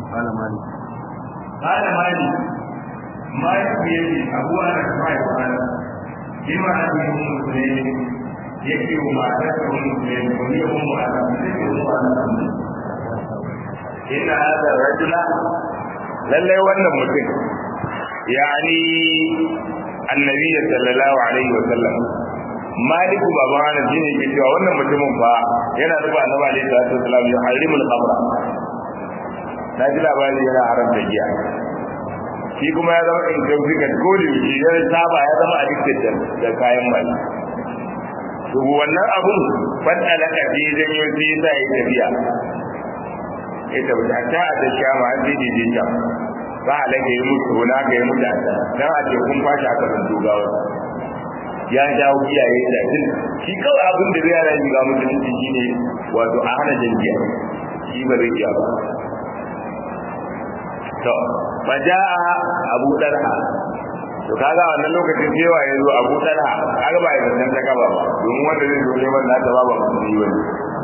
kana mali kana mali mai yace abu ana kai kana bima an yi musulmi yake wa matar da musulmi ko ne mu ana sai mu ana inna hadha rajula lalle wannan mutum yani annabi sallallahu alaihi wa sallam maliku baban ana shine ke cewa wannan mutumin fa yana ruba annabi alaihi salatu wasallam ya harimul khamra na ji labari yana haramta giya shi kuma ya zama intoxicant ko da shi ya saba ya zama addicted da kayan mali to wannan abun fadda laka fi janyo sai sa ya tafiya ita ba ta ta shama an ji ji ta ba halaka yi mutu wani aka yi mutu a ta dan a ce kun fashi aka san dogawa ya jawo iyaye da jin shi kawai abin da zai yana yi ga mutunci shine wato a hana jangiya shi ba zai iya ba to fa jaa abu dalha to kaga wannan lokacin cewa ya zo abu dalha kaga ba ya san ta kaba ba domin wanda zai zo neman na ta ba ba musulmi wani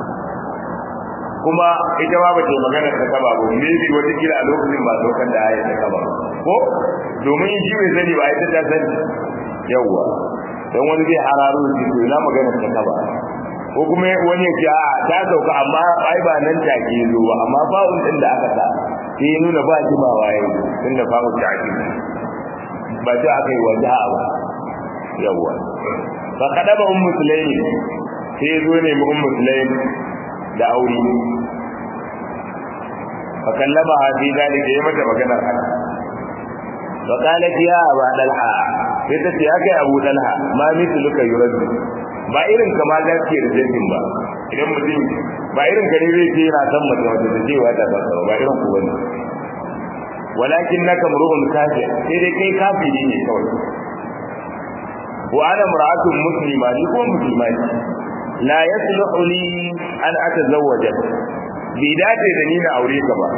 kuma ita ma bace magana ta kaba ba me bi wata kila a lokacin ba saukan da ayi ta kaba ko domin shi bai sani ba ita ta sani yawa dan wani zai hararo shi to ina magana ta kaba ko kuma wani ya ce a ta sauka amma ai ba nan take zo ba amma fa'un din da aka sa sai ya nuna ba jimawa yayi tunda fa'un ta ake ba ta aka yi wajaha ba yawa fa kadaba ummu sulaimi sai ya zo ne mu ummu sulaimi da aure fa kallama fi dalika yayi mata maganar haka fa qalat ya aba dalha sai ta ce aka abu dalha ma mithluka yurad ba irin kama da ke da jinnin ba idan mutum ba irin ka ne zai ce yana san mace wata da cewa ta ba ba irin ku bane walakin naka mur'un kafir sai dai kai kafiri ne kawai wa ana mar'atun muslima ni ko musulma ce la yasluhu li an atazawwaja bi dace da ni na aure ka ba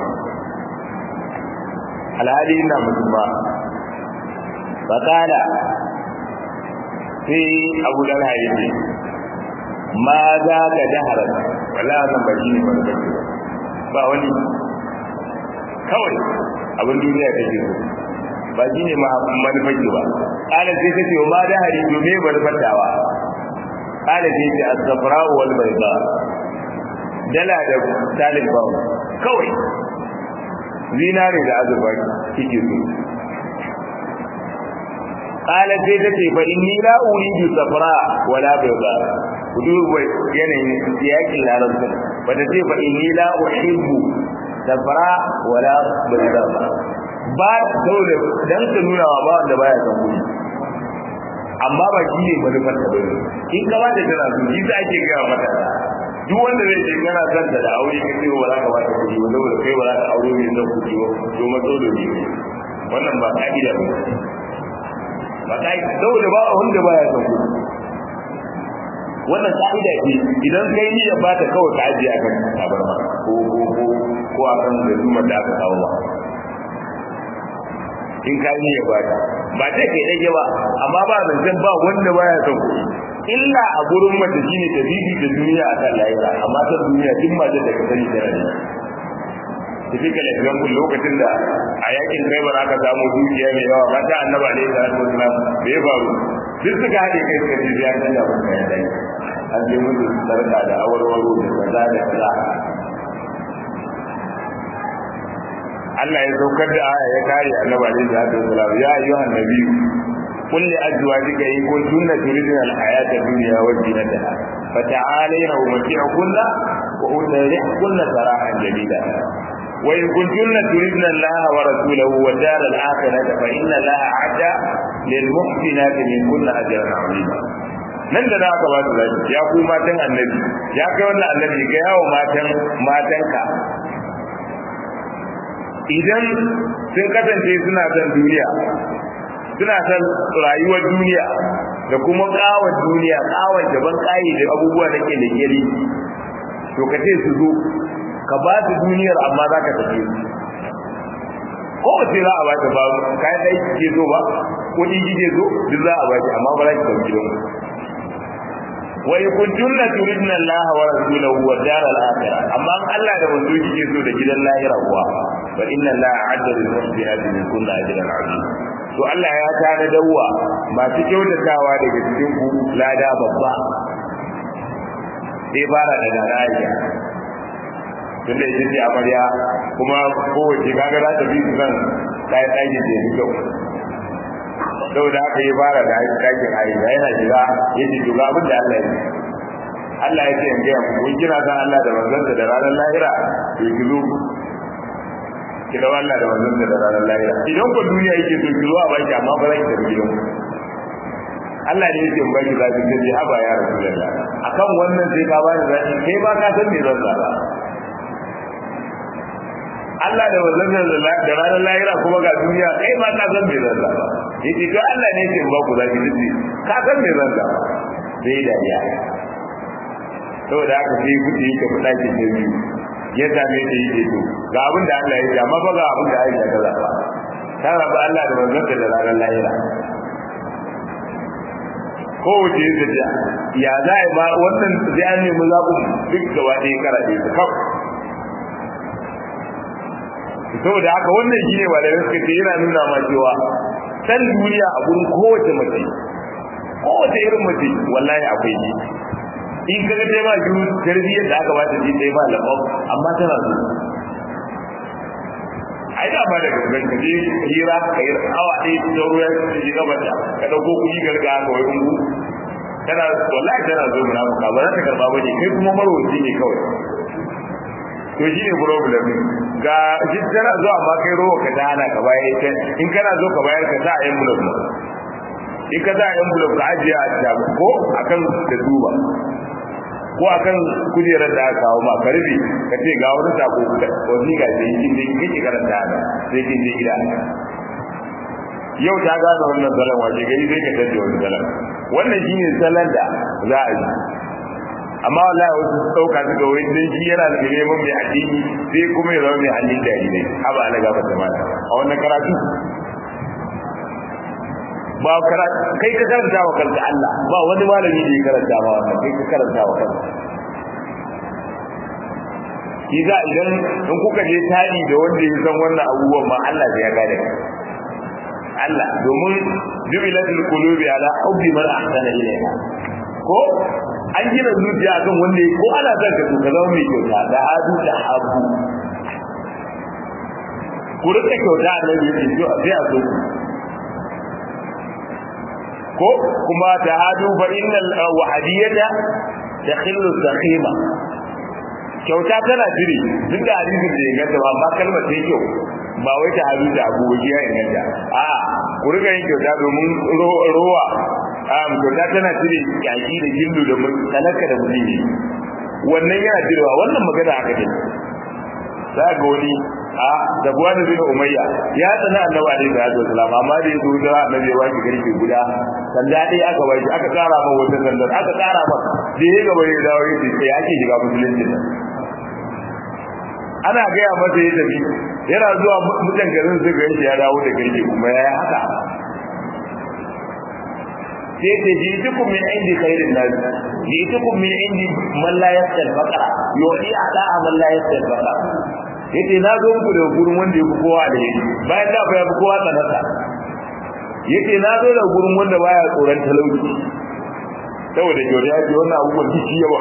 alhali ina musulma fakala sai abu dan haye ma za ka dahara wallahi wannan ba shi ne ba ba wani kawai abin duniya take so ba shi ne manufarki ba kala sai ta ce ma dahari to me manufartawa kala sai ce as-safra wal bayda dala da talib ba kawai zinare da azurfa kike so kala sai ta ce fa inni la uridu safra wala bayda kuduba yanayin yakin larabci ba ta ce fa inni la uhibbu safra wala bayda ba saboda dan ka nuna wa ba wanda baya san kuɗi amma ba shi ne manufar ta bane in ka ba da tana so shi za ake gaya mata duk wanda zai ce kana son ta da aure ka ce ba za ka ba ta kuɗi ba saboda kai ba za ka aure mai son kuɗi ba to matso da ni wannan ba ka'ida ba ba ka'ida saboda ba wanda baya son kuɗi wannan ka'ida ce idan kai niyya ba ta kawai ka ajiye akan tabarma ko ko ko ko akan da zuma da aka kawo ba in ka yi ya bata ba ta kai dage ba amma ba zancen ba wanda baya son kuɗi illa a gurin mace shine ta bibi da duniya a kan lahira amma ta duniya duk mace da ka sani tana ne typical example lokacin da a yakin Khaibar aka samu dukiya mai yawa mata annabi alaihi salatu wasalam da ya faru duk suka haɗe kai suka ce ya canza mun kayan dai an je musu sarka da awarwaro da kaza da kaza Allah ya saukar da aya ya kare annabi alaihi salatu wasalam ya ayyuhan nabi qul li azwajika in kuntunna turidna al-hayata ad-dunya wa zinataha fata'alayna umti'kunna wa utarihkunna sarahan jamila wa in kuntunna turidna Allah wa rasulahu wa dar al-akhirata fa inna Allah a'adda lil muhsinati minkunna ajran 'azima nan da za ka ba su zaki ya ku matan annabi ya kai wannan annabi ga yawo matan matanka idan sun kasance suna son duniya suna son rayuwar duniya da kuma kawar duniya kawar daban kayi da abubuwa da ke da gari to ka ce su zo ka ba su duniyar amma za ka tafi ko ba sai za a ba ta ba kayan aiki ke zo ba kuɗi ke zo duk za a ba ki amma ba za ki ɗauki don wa kuntunna turidna Allah wa rasulahu wa daral akhirah amma Allah da manzo kike so da gidan lahira kuwa fa inna la a'adda lil muhsinati min kulli ajrin azim to Allah ya tana dawwa masu kyautatawa daga cikin ku lada babba sai fara da daraja tunda ita ce amarya kuma kowace kaga za ta bi su kan kayan ɗakin da ya fi kyau saboda haka ya fara da ɗakin aisha yana shiga ya ce to ga abin da Allah ya ce Allah ya ce in gaya mu kun kina san Allah da manzansa da ranar lahira to ki zo ki da Allah da manzansa da ranar lahira idan ko duniya yake so ki zo a baki amma ba za ki tafi gidan Allah ne yake in baki za ki ce haba ya rasulullah akan wannan sai ka bani zaki kai ba ka san me zan zaba Allah da manzansa da ranar lahira kuma ga duniya kai ba ka san me zan zaba yace to Allah ne yake in ba ku zaki ce ka san me zan zaba sai dariya saboda haka sai kuɗi yake fita ke ce biyu ya same ta yake to ga abin da Allah ya ce amma fa ga abin da Aisha ta zaba ta raba Allah da manzon da ranar lahira ko wace yin tafiya ya za a yi ba wannan sai an nemi zaɓin duk gaba ɗaya karaɗe su kaf saboda haka wannan shi ne ba da suka ce yana nuna ma cewa san duniya a gurin kowace mace kowace irin mace wallahi akwai ne in kaga dai ba ju tarbiyyar da aka bata ji dai ba lafaf amma tana so ai da ba da gaban ka je hira ka yi awa ɗaya ta ruwa ta ji gaba da ka dauko kuɗi garga ka wai ungu tana wallahi tana zo munafuka ba za ta karba ba ne kai kuma marwaci ne kawai to shi ne problem ga shi tana zo amma kai rowa ka dana ka bayar in kana zo ka bayar ka sa a envelope in ka sa a envelope ka ajiye a ko akan da duba ko akan kujerar da aka kawo ma ka rufe ka ce ga wani sako wasiƙa sai kin je kike karanta da sai kin je gida yau ta gane wannan salon wace gari zai ka tace wani salon wannan shine salon da za a yi amma wallahi wasu su dauka su ga wani dan shi yana da neman mai addini sai kuma ya zama mai hannun jarirai haba ana gaba ta mana a wannan karatu ba karatu kai ka karanta wa kanka Allah ba wani malami da ya karanta ma wannan kai ka karanta wa kanka Kiza idan in kuka je tari da wanda ya san wannan abubuwan ma Allah ya gane Allah domin jubilatul qulubi ala hubbi man ahsana ilayha ko an gina zuciya kan wanda ko ana son ka ka zama mai kyauta da hadu da habu ku rika kyauta annabi yake sai a so ko kuma ta hadu fa innal wahadiyata takhillu sakhima kyauta tana jiri duk da hadisin da ya ganta ba amma kalmar ta kyau ba wai ta hadu da abu waje ya inganta a ku riga yin kyauta domin rowa a kyauta tana jiri yaki da gillu da talaka da mutum wannan yana jirwa wannan magana aka ne za ga wani a da buwani bin umayya ya tsana annabi alaihi salatu wasalam amma da yazo da annabi ya baki garke guda sanda dai aka baki aka kara ma wata sanda aka kara ma da ya gaba ya dawo yace sai ake shiga musulunci nan ana gaya masa ya tafi yana zuwa mutan garin su garin ya dawo da garke kuma ya haka sai ce ji tukum min indi khairin nas ji tukum min indi man la yasal faqara yudi ala man la yasal faqara yace na zo muku da gurin wanda yake kowa da yake bayan da ya fi kowa tsanata yace na zo da gurin wanda baya tsoron talauci saboda jori ya ce wannan abubuwan kici yawa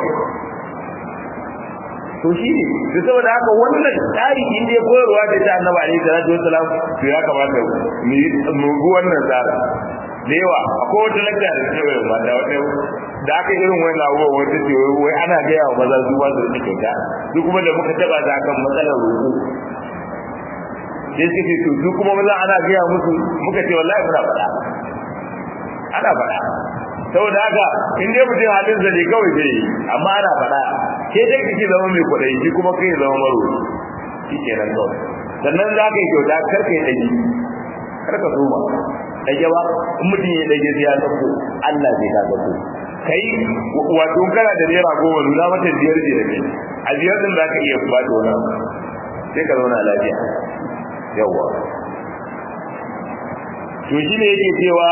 to shi ne da saboda haka wannan tsari in dai koyarwa da ta annabi alaihi salatu wassalam to ya kamata mu bi wannan tsari da yawa akwai wata lakta da ta yi mata wata da aka irin wani abubuwan wata ce wai ana gaya wa maza su ba su da kyauta su kuma da muka taba ta kan matsalar roƙo sai suka ce to su kuma maza ana gaya musu muka ce wallahi muna faɗa ana faɗa saboda haka in dai mutum halin zane kawai zai yi amma ana faɗa ke dai kake zama mai kwaɗayi shi kuma kai zama maro shi kenan kawai sannan za ka yi kyauta kar ka yi ɗagi kar ka soma ɗage ba in mutum ya ɗage sai ya sauko Allah zai ka sauko kai wato kana da naira goma nuna mata biyar ce da kai a biyar din zaka iya ba da wani sai ka zauna lafiya yawa to shi ne yake cewa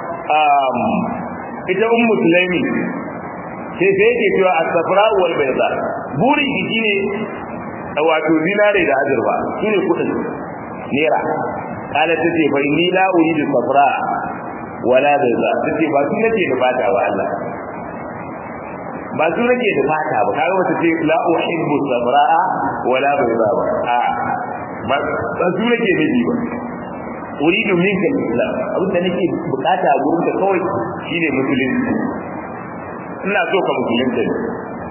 ita un musulmi sai sai yake cewa as-safra wal bayda buri shi ne wato zinare da azurfa shine kudin naira kala tace fa inni la uridu safra wala bayza tace ba su nake da fata ba Allah ba su nake da fata ba kaga wata ce la uhibbu safra wala bayza ba a ba su nake da ba uridu minka islam abin da nake bukata a gurin ka kawai shine musulunci ina so ka musulunta ne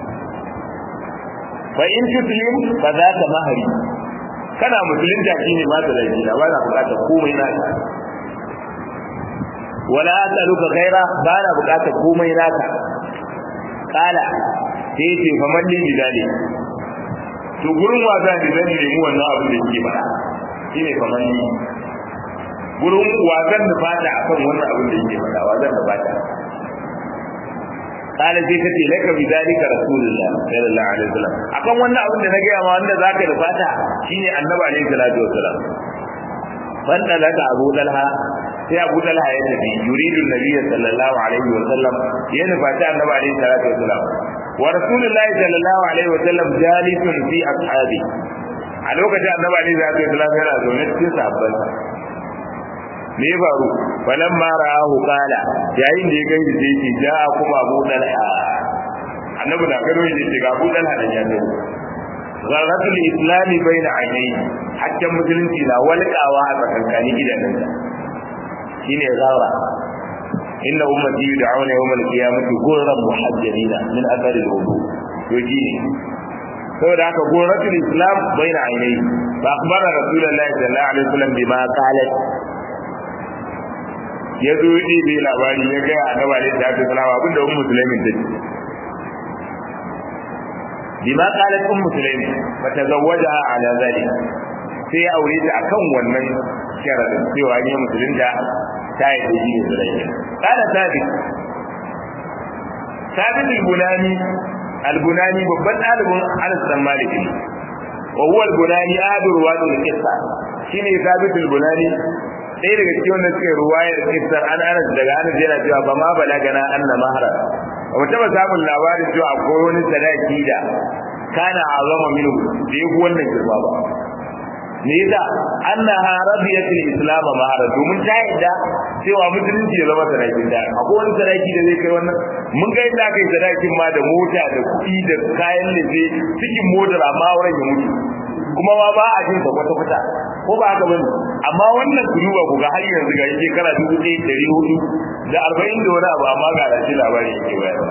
fa in tuslim fa za ka mahari kana musulunta shine ma da laifi na ba na bukata komai na ka wala asaluka ghaira ba na bukata komai naka kala sai ce fa man din bidali to gurin wasa ne zan nemi wannan abin da yake bada shine fa man gurin wazan da fata akan wannan abin da yake bada wazan da fata kala sai kace laka bi dalika rasulullah sallallahu alaihi wasallam akan wannan abin da na ga ma wanda zaka da fata shine annabi alaihi salatu wasallam wanda laka abu dalha sai abu dalha ya tafi yuridu nabiy sallallahu alaihi wasallam ya nufata annabi alaihi salatu wasallam wa rasulullahi sallallahu alaihi wasallam jalisun fi ashabi a lokacin annabi alaihi salatu wasallam yana zaune cikin sahabbansa me ya faru falan ma ra'ahu qala yayin da ya gani sai ce ja kuma Abu Dalha annabi da gado ya ce ga Abu Dalha da ya zo zarratul islami baina ainihi hakkan musulunci na walƙawa a tsakankanin idanunsa shine zarra inna ummati yud'auna yawm al-qiyamati ghurran muhajjalina min athari al-wudu to shine saboda haka ghurratul islam baina ainihi fa akhbara rasulullahi sallallahu alaihi wasallam bima qalat ya zo yi ɗebe labari ya gaya a naba da ta salama abinda un musulmin ta ce bima qalat um musulmi fa tazawwaja ala zalik sai ya aure ta akan wannan sharadin cewa ne musulunta ta yi da shi ne zulai kana sabit sabit al-bunani al-bunani babban ɗalibin Anas bin Malik wa huwa al-bunani adu ruwatul qissa shine sabit al-bunani sai daga cikin wanda suke ruwayar kissar an anas daga anas yana cewa ba ma balagana anna mahra ba taba samun labarin cewa akwai wani sadaki da kana azama minu da yafi wannan girma ba me yasa annaha radiyatul islam mahra domin ta yadda cewa musulunci ya zama sadakin da akwai wani sadaki da zai kai wannan mun ga inda kai sadakin ma da mota da kuɗi da kayan lefe cikin motar amma wurin ya mutu kuma ma ba a jin kwata kwata ko ba haka bane amma wannan ku duba ku ga har yanzu ga yake kara dubu ɗaya ɗari hudu da arba'in da wani abu amma ga rashi labari yake bayarwa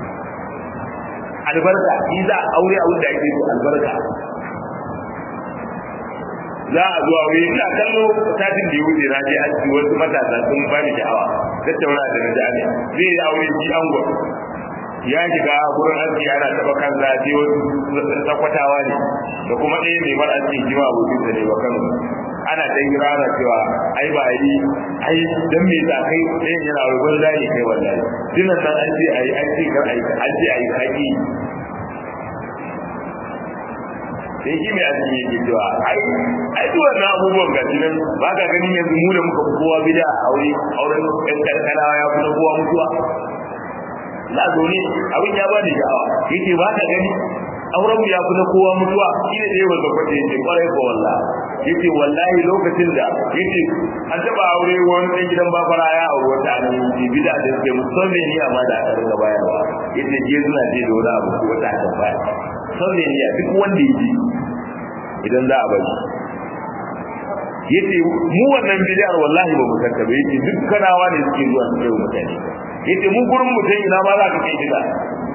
albarka shi za a aure abin da ake so albarka za a zuwa wuri ina kallo satin da ya wuce na je aski wasu matasa sun ba ni sha'awa tattauna da na jami'a zai yi aure shi angon ya shiga gurin aski ana taba kan zafi wasu sakwatawa ne da kuma ɗaya mai mara aski jima abokin da ne ba kan ana ta yi rana cewa ai ba a yi ai dan me ta kai ɗayan yana rubar zai kai wallahi dinan nan an ce ai an ce kar ai an ce ai kaki sai shi mai aski yake cewa ai ai duk wannan abubuwan ga nan ba ka ganin yanzu mu da muka fi kowa bida a aure auren ɗan karkarawa ya fi na kowa mutuwa na zo ne abin ya bani sha'awa yace ba ka gani auren mu ya fi na kowa mutuwa shi ne dai wanda kwace yace kwarai ko wallah yace wallahi lokacin da yace an taba aure wani dan gidan bafara ya aure wata an yi bida da suke musamman ni amma da aka rinka bayarwa yace je suna je da wani abu ko wata aka bayar musamman ni duk wanda yake idan za a bari yace mu wannan bid'ar wallahi ba mu santa ba yace duk kanawa ne suke zuwa su kai mutane yace mu gurin mutum ina ma za ka kai gida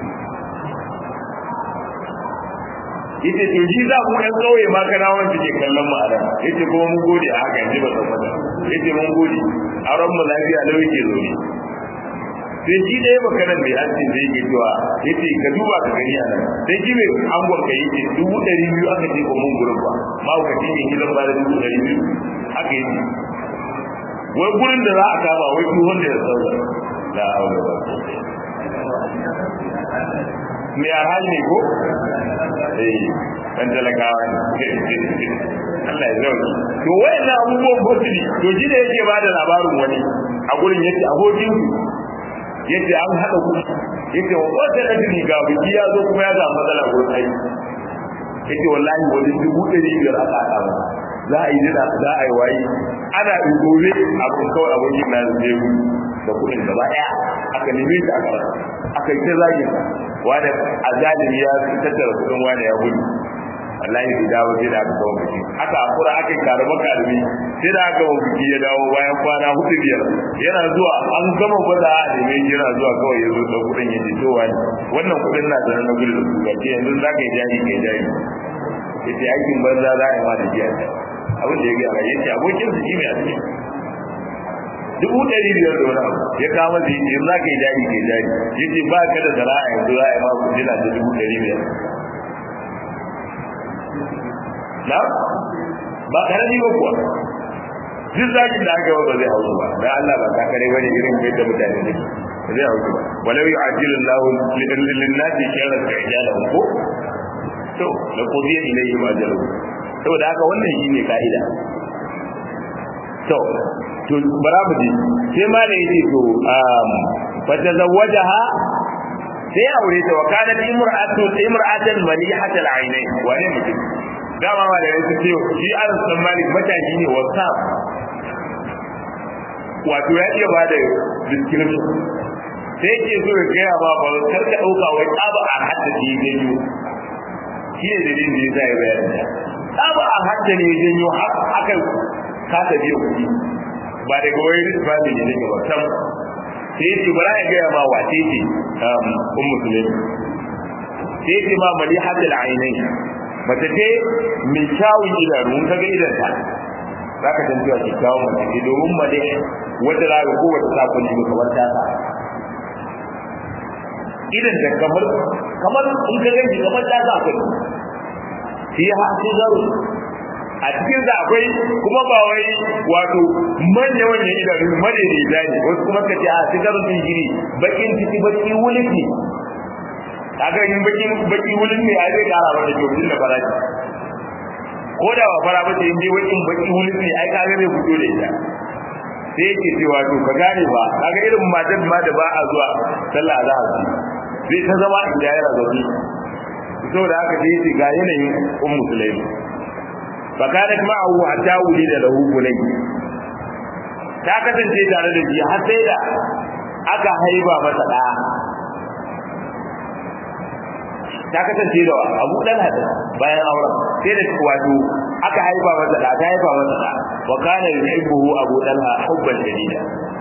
yace to shi za mu ɗan kauye ma kanawan suke kallon mu a nan yace kuma mun gode a haka yanzu ba san mata yace mun gode auren mu lafiya lau yake zo ne sai shi ɗaya baka nan bai an zai yake cewa yace ka duba ka gani a nan sai shi mai angon ka yake dubu ɗari biyu aka ce ko mun gurin ba ma ka ce mai gidan ba da dubu ɗari biyu haka yake wai gurin da za a kama wai tuhon da ya sauka la haula ba me a hali ne ko eh dan talakawa ne Allah ya zauna to wayannan abubuwan botuli to ji da yake bada labarin wani a gurin yace abokin yace an hada ku yace wata da ni ga biki ya zo kuma ya ga matsala gurin aiki yace wallahi wani dubu ɗari biyar aka haɗa ba za a yi jira za a yi waye ana gobe abin kawai abokin na zai gudu da kuɗin gaba ɗaya aka neme shi aka rasa aka yi ta zagin wani a zalimi ya tattara kuɗin wani ya gudu wallahi bai dawo sai da aka kawo biki aka akura aka yi karama karami sai da aka kawo biki ya dawo bayan kwana hudu biyar yana zuwa an gama gwada a neme shi yana zuwa kawai ya zo da kuɗin ya ce to wani wannan kuɗin na da na gudu da su ga ce yanzu za ka yi jari ka yi jari ya ce aikin banza za a yi ma da jiya abin da ya gaya ya ce abokin su shi ne a cikin dubu ɗari biyar da wani abu ya kama da yanzu za ka yi jari ka yi jari ya ce ba ka da sana'a yanzu za a yi ma kudina da dubu ɗari biyar na ba karami ba kuwa duk zakin da aka yi ba zai hausu ba dan Allah ba ka kare bane irin yadda mutane ne zai hausu ba walau yu'ajjilu Allahu lin-nasi sharra ta'jalahu ko to la qudiya ilayhim ajaluhum saboda haka wannan shine kaida to to barabu ji sai ma da yake to um fa tazawwajaha sai aure ta wakana imra'atu imra'atan malihatal aynain wane mutum dama ma da yake ce shi an san malik matashi ne wasa wato ya iya ba da description sai yake so ya gaya ba ba kar ka dauka wai tsaba a hadda shi ganyo shi ne dalilin da yasa ya bayar da tsaba a hadda ne ganyo har aka kasa biyo kuɗi ba daga wai rizbani ne daga ba sam sai yake bara ya gaya ma wace ce um musulmi sai yake ma malihatul ainain mace ce mai kyawun idanu mun kaga idan ta za ka san cewa kyakkyawan mace ce domin mace wanda za ka kowace sakon ji kamar ta sa idan ta kamar kamar in ka ganci kamar ta sa kai shi ha shi zaro a cikin da akwai kuma ba wai wato manya manyan idanu madaidaita ne wasu kuma ka ce a sigarin sun gini bakin ciki baki wuliki kaga in baki baki wulin ne ai zai kara mata kyau tun da farashi ko da ba fara bace in dai bakin baki wulin ne ai kaga zai fito da ita sai yake cewa to ka gane ba kaga irin matan ma da ba a zuwa sallah za a ci zai ta zama in da yana zaune saboda haka sai yace ga yanayin ummu sulaimi fa kanat ma'ahu hatta wulida lahu bunay ta kasance tare da shi har sai da aka haiba masa da ta kasance da abu dan hada bayan auren sai da wato aka haifa masa da ta haifa masa da wa kana yuhibbuhu abu dalha hubban shadida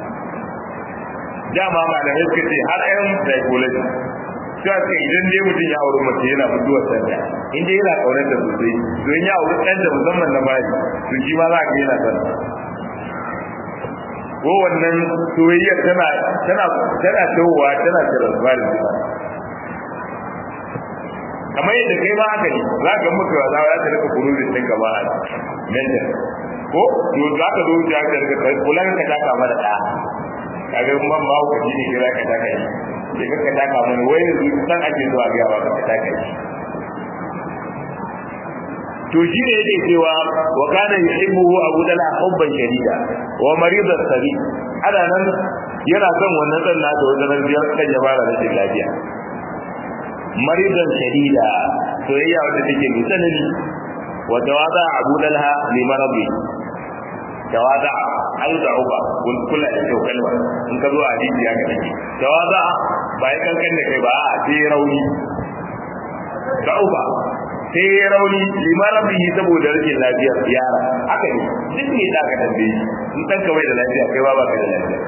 dama ma da suka ce har ayan psychology sai ce idan dai mutum ya auri mace yana mutuwar sanda in dai yana kaunar da sosai to in ya auri dan da musamman na bayi to shi ma za ka yana san ko wannan soyayya tana tana tana tawowa tana tarasba da kamar yadda kai ma haka ne za ka mutu wa za ta rika kuruzin ɗin gaba a mental ko to za ka zo ta ka rika kula ka taka mana da kaga man ba ku ji ne kira ka taka shi sai ka taka mana wai yanzu san ake zuwa ga ba ka taka shi to shi ne yake cewa wa kana yuhibbuhu abu dala hubban shadida wa maridan sabi ana nan yana son wannan dan nasa wajen biyar kan ya fara rashin lafiya maridan shadida soyayya wanda take mai tsanani wa tawada abu dalha li maradi tawada ai da uba kun kula da kyau kalma in ka zo a hadisi ya ga take tawada ba ya kankan da kai ba a sai rauni da uba sai rauni li maradi saboda rashin lafiyar yara haka ne duk ne da ka tambaye in dan kawai da lafiya kai ba ba ka da lafiya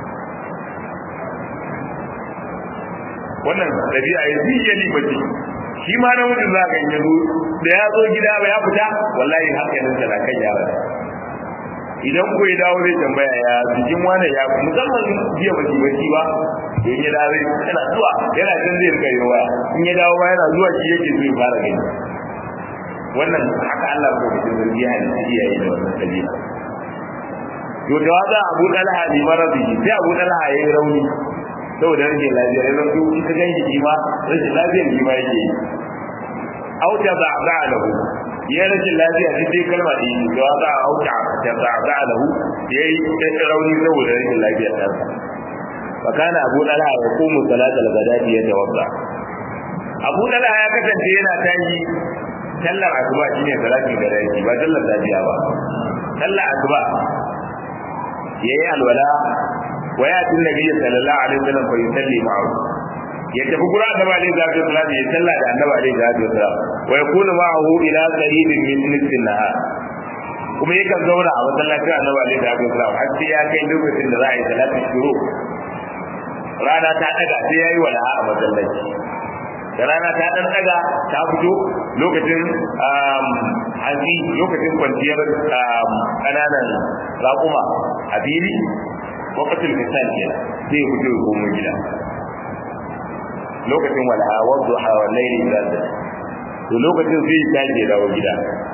wannan dabi'a ya yi yali bace shi ma na mutum za ka yi yazo da ya zo gida ba ya fita wallahi hankalin sa na kan yara idan ko ya dawo zai tambaya ya jikin wani ya musamman jiya ba baki ba in ya dawo yana zuwa yana jin zai rika yi waya in ya dawo ba yana zuwa shi yake so ya fara gani wannan haka Allah ko mutum zargi ya halitta iyaye da wannan dabi'a to da waza Abu Talha bi maradi sai Abu Talha yayi rauni saboda rashin lafiya ya zanto in ka ganshi shi ma rashin lafiyar shi ma yake yi auta ba ba lahu ya rashin lafiya shi dai kalma da yi ga za a auta da ba ba lahu ya yi rauni saboda rashin lafiyar ta fa kana abu dalha ya qumu salatal ghadati ya tawaffa abu dalha ya kasance yana tashi sallar asuba shine salatin da rai ba sallar safiya ba sallar asuba yayi alwala wa ya tin nabi sallallahu alaihi wasallam fa yusalli ma'ahu ya tafi gura annabi alaihi salatu wasallam ya salla da annabi alaihi salatu wasallam wa yakunu ma'ahu ila qaribin min nisfin nahar kuma yakan zauna a masallacin annabi alaihi salatu wasallam har sai ya kai lokacin da za a yi salatin shuru rana ta daga sai yayi wala'a a masallaci da rana ta dan daga ta fito lokacin hazi lokacin kwanciyar kananan raƙuma a fili wakatul misal ke sai fito ya komo gida lokacin walaha wadda hawa laili da to lokacin sai ta ke dawo gida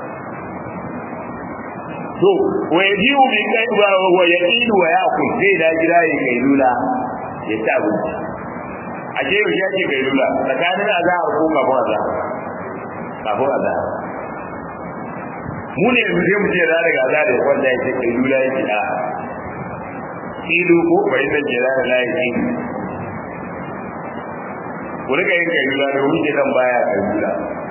to wa yajiu bi kai wa yaqilu wa yaqul sai da gida ya kai lula ya ci abinci a ke yau ya ce kai lula tsakanin azahar ko kafin azahar kafin azahar mu ne yanzu sai mu ce da daga azahar ya kwanta ya ce kai lula ya ce a ilu ko bai da jira da layi ilu ku rika yin kai lula da wuce nan baya kai lula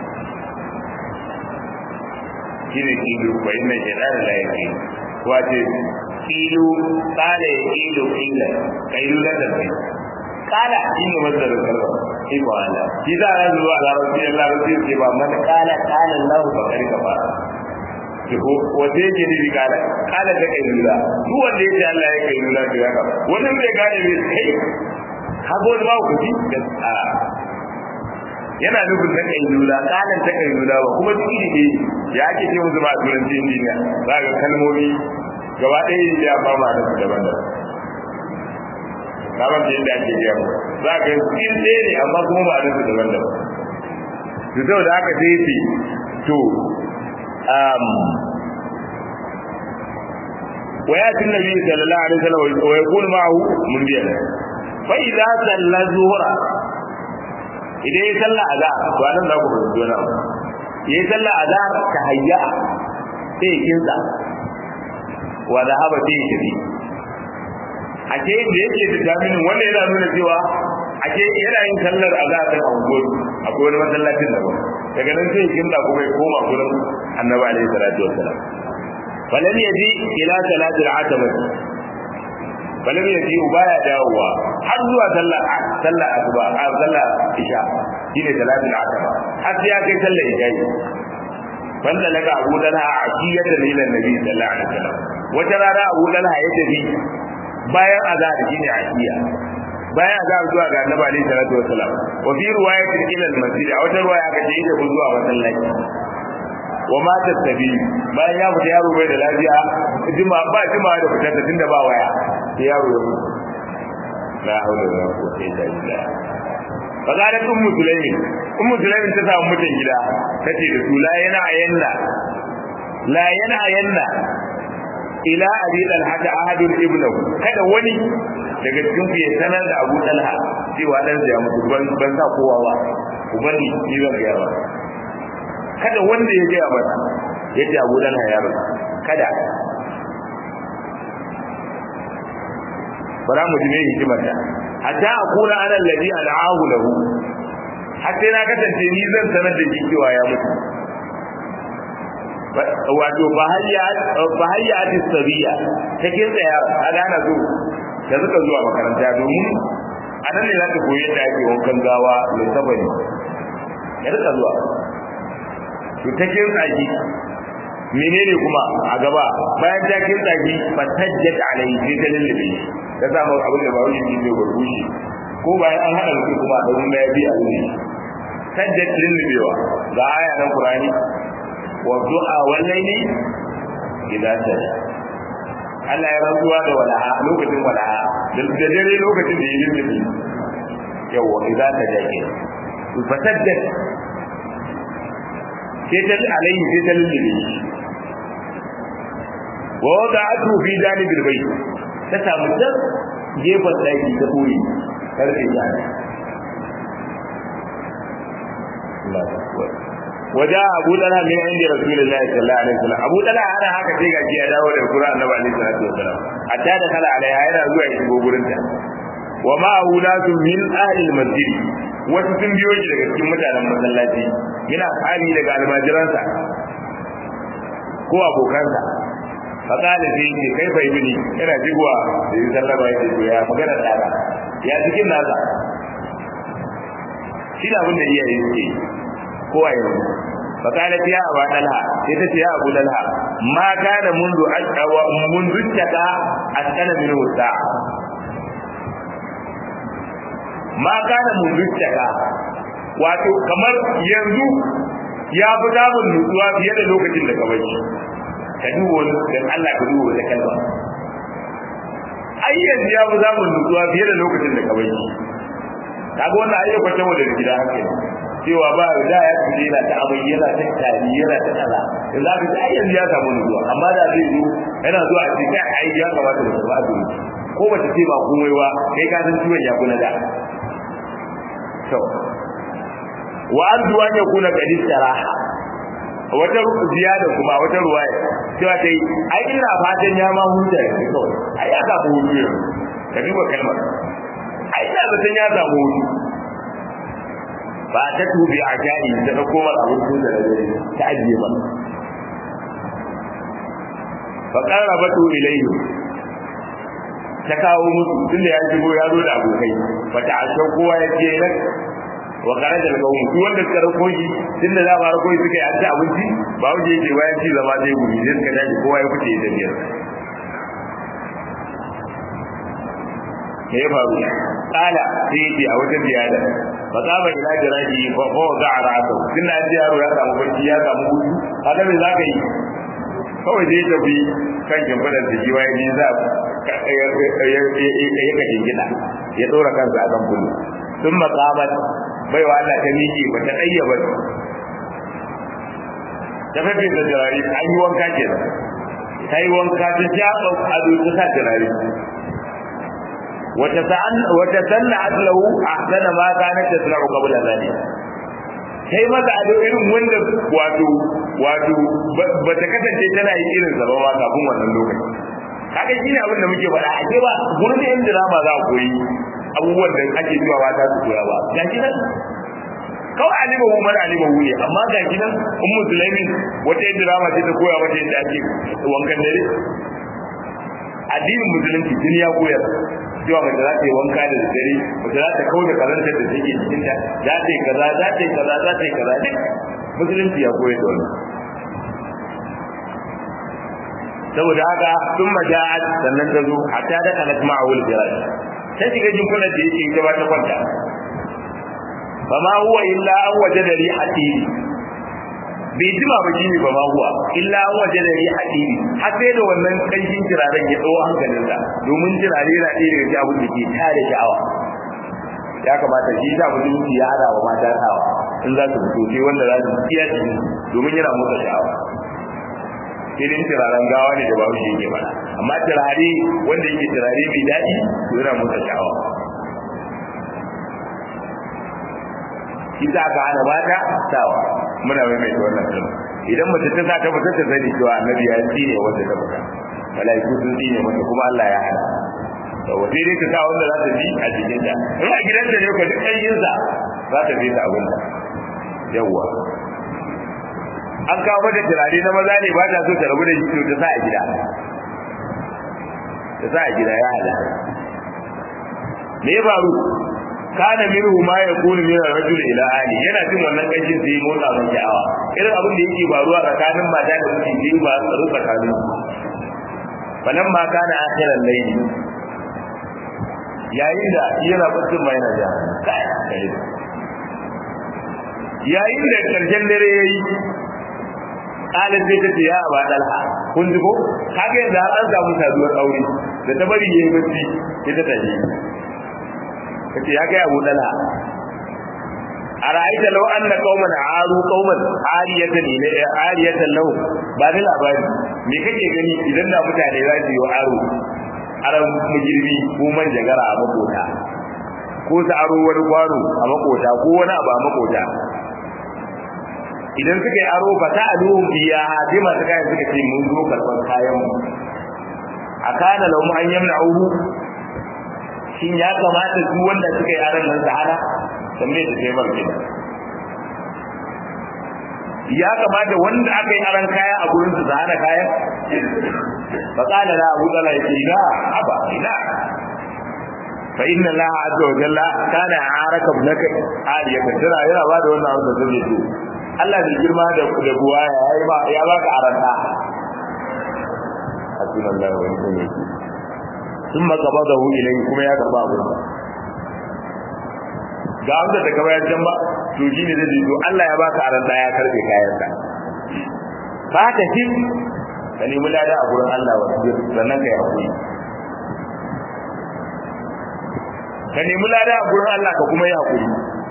shi ne ilu bai da jira da layi ilu wace ilu tsara ya ilu ila kai lula da kai kala shi ne masarar kalma iko Allah shi za a zuwa a larabci a larabci ce ba mana kala kala Allah ba kari ka fara ko wace yake nufi kala kala ta kai lura duk wanda ya ce Allah ya kai lura to ya ka wani bai gane bai kai ka go da ku ji a yana nufin ta kai lura kalan ta kai lura ba kuma duk ne ya ake ce musu ba a turanci injiniya za ga kalmomi gaba ɗaya ya ba ma da daban-daban kamar da yadda ake biya mu za ka yi cikin ɗaya ne amma kuma ba a nufi daban daban to sau da aka sai ce to wa ya tun nabi sallallahu alaihi wasallam wa yakun ma'ahu mun biya fa idza salla zuhra idan ya salla azhar to anan za ku fahimci wani abu ya salla azhar ta hayya sai ya kinsa wa zahaba sai ya tafi ake da yake da jaminin wanda yana nuna cewa ake yana yin sallar azhar a unguwar akwai wani masallacin da ba daga nan sai kin da kuma ya koma gurin annabi alaihi salatu wassalam falam yaji ila salati al-atama falam yaji baya dawowa har zuwa sallar sallar asuba a sallar isha shine salati al-atama har sai ya kai sallar isha wanda daga Abu Talha a kiyatan ila Nabi sallallahu alaihi wasallam wata rana Abu Talha ya tafi bayan azhar shine akiya bayan azhar zuwa ga annabi alaihi salatu wasalam wa fi riwayatin ila al-masjid a wata riwaya aka ce ita ku zuwa masallaci wa ma tasabi bayan ya fita yaro bai da lafiya juma ba juma da fitar da tunda ba waya sai yaro ya mutu la hawla wala quwwata illa billah fadalat ummu sulaimin ummu sulaimin ta samu mutan gida tace da su la yana ayanna la yana ayanna ila abi talha ahadun ibnahu kada wani daga cikin ku ya sanar da Abu Talha cewa dan ya mutu ban ban sa kowa ba ubani ni zan ga ba kada wanda ya ga ba yace Abu Talha ya rasu kada bara mu ji me hikimar ta hatta aqula ana alladhi al'ahu lahu hatta na kasance ni zan sanar da shi cewa ya mutu wato bahayya ati sabiya ta kinsa ya ana ana so da suka zuwa makaranta domin a nan ne za ta koyi yadda ake wankan gawa mai sabani ya rika zuwa to ta kinsa shi menene kuma a gaba bayan ta kinsa shi fatajjat alayhi sai ta lullube shi ta samu abin da ba wani shi ne gurgushi ko bayan an haɗa mutum kuma a ɗaurin ya biya ne sajjat lullubewa ga aya nan qur'ani والضحى والليل إذا سجى Allah ya rantsuwa da walaha lokacin walaha da dare lokacin da ya yi yawa idan ta jake fasaddat sai ta alayhi sai ta lullube shi wa wada'atu fi janibil bayt ta samu ta gefen daki ta koyi karfe ta Allah akbar waja abu talha min inda rasulullahi sallallahu alaihi wasallam abu talha ana haka sai gaji ya dawo da qur'an annabi alaihi salatu wasallam hatta da kala alaiha yana zuwa ya shigo gurin ta wa ma'ahu nasu min ahli al-masjid wasu sun biyo shi daga cikin mutanen masallaci yana hali daga almajiransa ko abokansa fakala sai ce kai bai bini yana jigowa da yi sallama ya ce ya magana tsara ya cikin nasa shi da abin da iyaye suke kowa yanzu fakala ya abu dalha sai ta ce ya abu dalha ma kana mundu ashwa mundu taka askana min wuta ma kana mundu taka wato kamar yanzu ya fi samun nutsuwa fiye da lokacin da ka bai ka duba wani dan Allah ka duba wata kalma ai yanzu ya fi samun nutsuwa fiye da lokacin da ka bai kaga wannan ayyukan ta wajen gida haka ne cewa ba da ya fi yana ta abin yana ta tari yana ta kaza da za ka ai yanzu ya samu nutsuwa amma da zai zo yana zuwa a cikin ai ya kamata da ba su ko ba ta ce ba komai ba kai ka san ciwon ya kuna da to wa arju an yakuna qad istaraha wata ziyada kuma wata ruwaya cewa dai ai ina fatan ya ma huta ne kawai ai ya samu hutu yau ka duba kalmar ai ina zaton ya samu hutu ba ta tubi a jari da na komar abin su da dare ta ajiye ba fa qarabatu ilayhi ta kawo musu tunda ya shigo ya zo da abokai fa ta ashe kowa ya je nan wa kharaja al-qawm duk wanda suka rako shi tunda za ba rako suka yi an ci abinci ba wuce yake bayan ci zama sai gumi sai suka dace kowa ya fice da biyar me ya faru kala sai yake a wata ziyada fa saba ila jiraji fa fa za a rasa tunda an ji yaro ya samu barci ya samu hutu haka me za ka yi kawai dai tafi kan kimfadar da jiwa ya ji za ya kashe gida ya ɗora kansa a kan bulu sun makamat baiwa Allah ta miƙe ba ta ɗayya ba ta fafe da jirari an yi wanka ke nan ta yi wanka ta shaɓa ado ta sa jirari wata sanna aslahu a sana ma kana ta suna ku kabula zane ta yi masa ado irin wanda wato wato ba ta kasance tana yi irin zaba ma kafin wannan lokaci haka shi ne abin da muke faɗa a ce ba gurin da yan dirama za a koyi abubuwan da ake zuwa ba ta su koya ba ga shi nan kawai alima hu mana alima hu ne amma ga shi nan in musulmi wata yadda rama ce ta koya mata yadda ake wankan dare addinin musulunci tun ya koyar cewa mace za ta yi wanka da dare mace za ta kau da karanta da take cikin ta za ta yi kaza za ta yi kaza za ta yi kaza duk musulunci ya koyar da wannan saboda haka sun maja'at sannan ta zo hatta da kanat ma'awul jirash ta shiga jinkunan da yake ita ba ta kwanta ba ma huwa illa an waje da ri hatiri bai jima ba shine ba ma huwa illa an waje da ri hatiri har sai da wannan kanshin turaren ya tsawo hankalinsa domin turare yana ɗaya daga cikin abin da ke tare sha'awa ya kamata shi sa mutum ya hada wa mata sawa in za su fito sai wanda za su tsiya shi domin yana motsa sha'awa irin turaren gawa ne da babu shi yake ba amma turare wanda yake turare mai daɗi to yana motsa sha'awa ita aka hana mata sawa muna mai mai wannan kalma idan mace ta sa ta fita ta sani cewa annabi ya tsine wanda ta fita malaiku sun tsine mata kuma Allah ya hana to sai dai ta sa wanda za ta ji a cikin ta in a gidan ta ne ko duk ƙarfin sa za ta bi ta abin ta yawwa an kawo mata turare na maza ne ba ta so ta rabu da shi to ta sa a gida ta sa a gida ya hada me ya faru kana minhu ma yakunu min ar-rajul ila ali yana jin wannan kanshin sai motsa mun sha'awa irin abin da yake faruwa tsakanin mata da miji biyu ba tsaro tsakanin falan ma kana akhiran layli yayin da yana bacin ma yana ja yayin da karshen dare yayi kalin sai ta ce ya ba dalha kun ji ko kaga yanzu an samu saduwar aure da ta bari yayi bacci ita ta je kace ya ga Abu Dalha ara'aita law anna qauman aru qauman ariyatan ila ariyatan law ba da labari me kake gani idan da mutane za su yi aro aran mujirbi ko manjagara a makota ko su aro wani kwano a makota ko wani abu a makota idan suka yi aro fa ta'alu biya sai masu kayan suka ce mun zo karban kayan mu akana lahum an yamna'uhu shin ya kamata su wanda suka yi aran nan sahara tambaye da sai bar kenan ya kamata wanda aka yi aran kaya a gurin su sahara kayan fa qala la abu dala yake ina aba ina fa inna Allah azza wa jalla kana araka ibnaka aliya tana yana ba da wannan abin da zai ce Allah da girma da da buwa ya yi ba ya baka aranta hasbunallahu wa ni'mal wakeel thumma qabadahu ilayhi kuma ya karba abin ga wanda daga bayan can ba to shine zai ce to Allah ya baka aranta ya karbe kayansa ba ta shi ka nemi lada a gurin Allah wa sannan ka yi hakuri ka nemi lada a gurin Allah ka kuma yi hakuri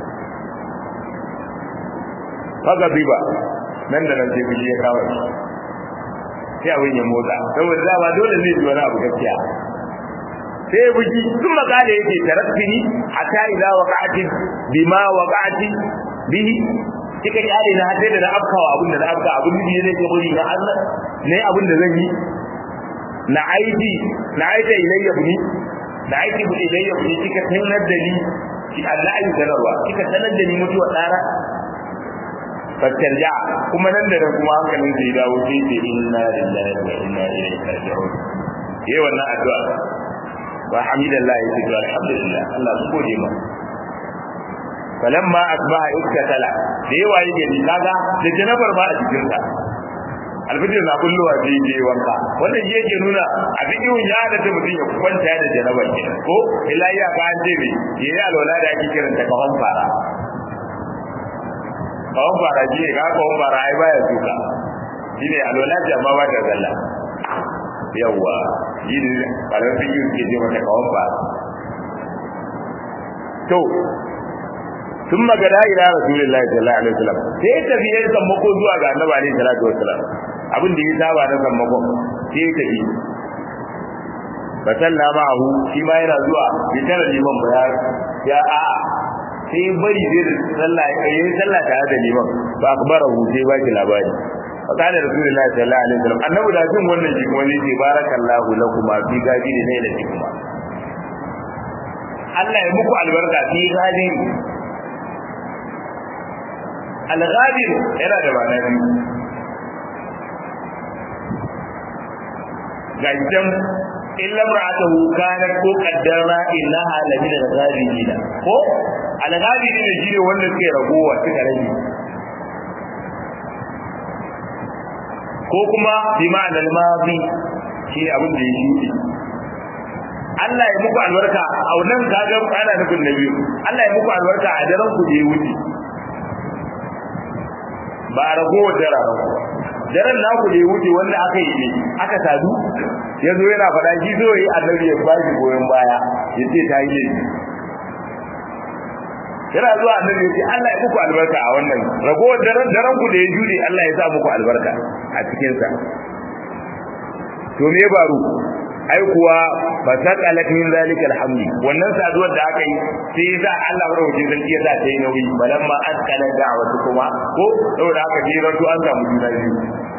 faga biba nan da nan sai fushi ya kawo shi sai abin ya motsa saboda dama dole zai ji wani abu gaskiya sai buji sun makale yake tarattini hatta idza waqa'ati bima waqa'ati bihi kika kyale na hadde da na afkawa abin da na afka abin da zai ke buri na Allah ne abin da zan yi na aidi na aida ilayya buni da aiki bu ilayya buni kika sanar da ni ki Allah ayi sanarwa kika sanar da ni mutuwa tsara fattarja kuma nan da nan kuma hankalin sai dawo sai ce inna lillahi wa inna ilaihi raji'un yayi wannan addu'a wa hamidallah yace to alhamdulillah Allah su gode ma falamma asbaha iktatala da yawa yake ni kaga da janabar ba a cikin sa alfijir na kulluwa sai je wanka wannan shi yake nuna a cikin ya da ta mutum ya kwanta da janabar ke ko illa ya ka an ce ne yayi alwala da ake kiranta kafan fara kawon fara ji ne ka kawon fara ai baya duka shi ne alwala ce amma ba ta zalla yawwa yi ne ƙarar fi yi ke ce mata kawon fara to sun magana ila rasulullahi sallallahu alaihi wasallam sai tafi ya sammako zuwa ga annabi alaihi salatu wasallam abin da ya saba na sammako sai ya tafi ba salla ma'ahu shi ma yana zuwa bi tara liman ba ya a'a sai bari zai sallah yayin sallah tare da liman ba akbara hu sai baki labari fakana rasulullahi sallallahu alaihi wasallam annabi da jin wannan shi kuma ne barakallahu lakum fi gadi da ne da kuma Allah ya muku albarka fi gadi al-ghadir yana da ma'ana biyu ga idan illa ra'atuhu kanat ko qaddara innaha la min al-ghabirin ko al-ghabirin shine wanda suke ragowa suka rage ko kuma bi ma'anar mazi shi abin da ya shuɗe Allah ya muku albarka a wannan kaga ana nufin na biyu Allah ya muku albarka a daren ku da ya wuce ba a ragowa daren ku daren naku da ya wuce wanda aka yi ne aka sadu ya zo yana faɗa shi zo yi annabi ya bashi goyon baya ya ce ta yi laifi yana zuwa annabi ya ce Allah ya muku albarka a wannan ragowar daren daren ku da ya jude Allah ya sa muku albarka a cikin sa to me baro ai kuwa fa saqalat min zalika alhamdi wannan saduwar da aka yi sai ya sa Allah madaukakin sarki ya sa ta yi nauyi balamma asqala da'watu kuma ko saboda haka je rantu an samu juna biyu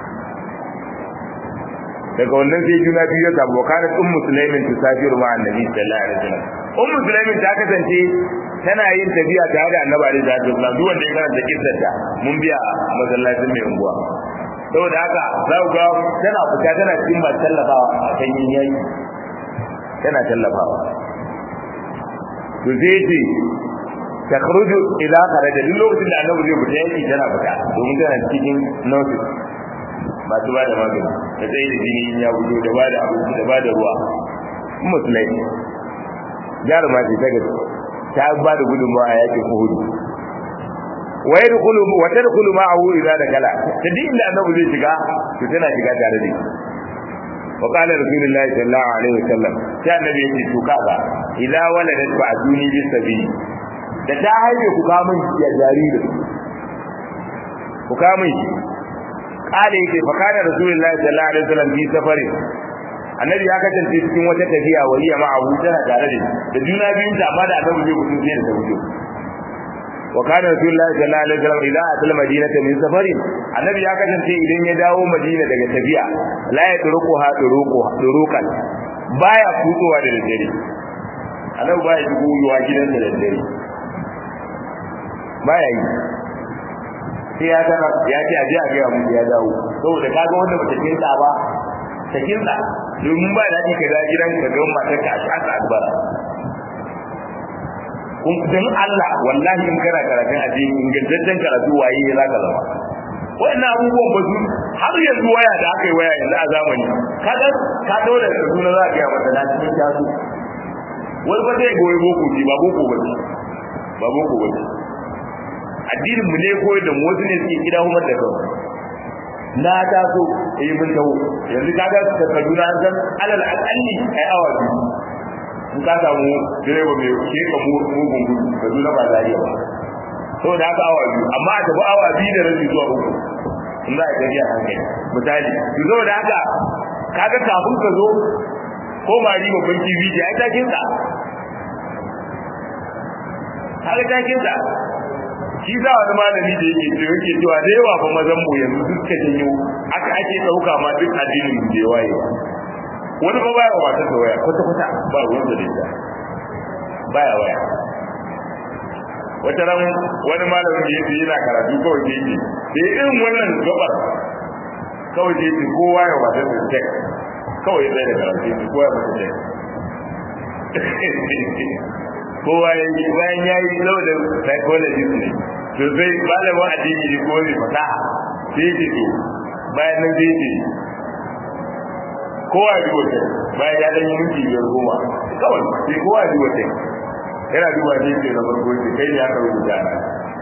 daga wannan sai juna biyu ya samu kana ummu sulaimin tusafiru ma annabi sallallahu alaihi wasallam ummu sulaimin ta kasance tana yin tafiya tare da annabi alaihi salatu wasallam duk wanda ya karanta kissar ta mun biya a masallacin mai unguwa saboda haka za ku ga tana fita tana cikin ba tallafawa a kan yin yayi tana tallafawa to sai ce takhruju ila kharaja duk lokacin da annabi zai fita yaki tana fita domin tana cikin notice masu ba da magani da tsaye da jini ya gudu da ba da abinci da ba da ruwa musulai jaruma ce ta gaske ta ba da gudunmawa a yakin uhudu wa yadkhulu wa tadkhulu ma'ahu idza dakala ta din da annabi zai shiga to tana shiga tare da shi wa qala rasulullahi sallallahu alaihi wasallam sai annabi ya ce to kaga ila waladat ba'duni bis sabi da ta haife ku kamun ya jariri ku kamun shi kale yake fa kana rasulullahi sallallahu alaihi wasallam bi safari annabi ya kasance cikin wata tafiya waliya ma abu tana tare da da juna biyun ta amma da annabi zai gudu sai da wuce wa kana rasulullahi sallallahu alaihi wasallam idza atal madinata min safari annabi ya kasance idan ya dawo madina daga tafiya la ya turuku ha turuku turukan baya kutsowa da dare annabi ba ya shigo yiwa gidansa da dare ba ya yi sai ya tana ya ce aje a gaya musu ya dawo saboda ka ga wanda bata kinsa ba ta kinsa domin ba daɗi ka ga gidan ka ga matar ka a shaka albara kun dan Allah wallahi in kana karatun a cikin ingantaccen karatu waye ya zaka zama wannan abubuwan ba su har yanzu waya da aka yi waya yanzu a zamani kaga ka dole da suna za ka yi mata na cikin tasu wani ba zai goyi boko ji ba boko ba ba boko ba addinin mu ne koyar da mu wasu ne suke gida kuma da kansu na taso eh mun tawo yanzu kaga ka kaduna an san alal aqalli ai awa biyu in ka samu direba mai ke ka mugun gudu kaduna ba zariya ba saboda haka awa biyu amma a tafi awa biyu da rabi zuwa uku in za a tafiya hankali misali to saboda haka kaga kafin ka zo ko mari babban TV ji ai takin sa kaga takin sa shi za wani malami da yake ce yake cewa da yawa fa mazan mu yanzu duka janyo aka ake dauka ma duk addinin mu da waye wani ba baya wata da waya kwata kwata ba ruwan da ita baya waya wata ran wani malamin da yake yana karatu kawai ke yake da irin wannan gabar kawai ke yake kowa ya wata da tek kawai zai da karatu yake kowa ya wata tek kowa ya yi bayan ya yi lau da psychologist ne to sai malamin addini ne kuma mai fasaha sai ce to bayan nan sai ce kowa ya duba ta bayan ya ɗan yi minti biyar goma kawai sai kowa ya duba ta yana duba ne ce na farko ce kai ne aka rubuta na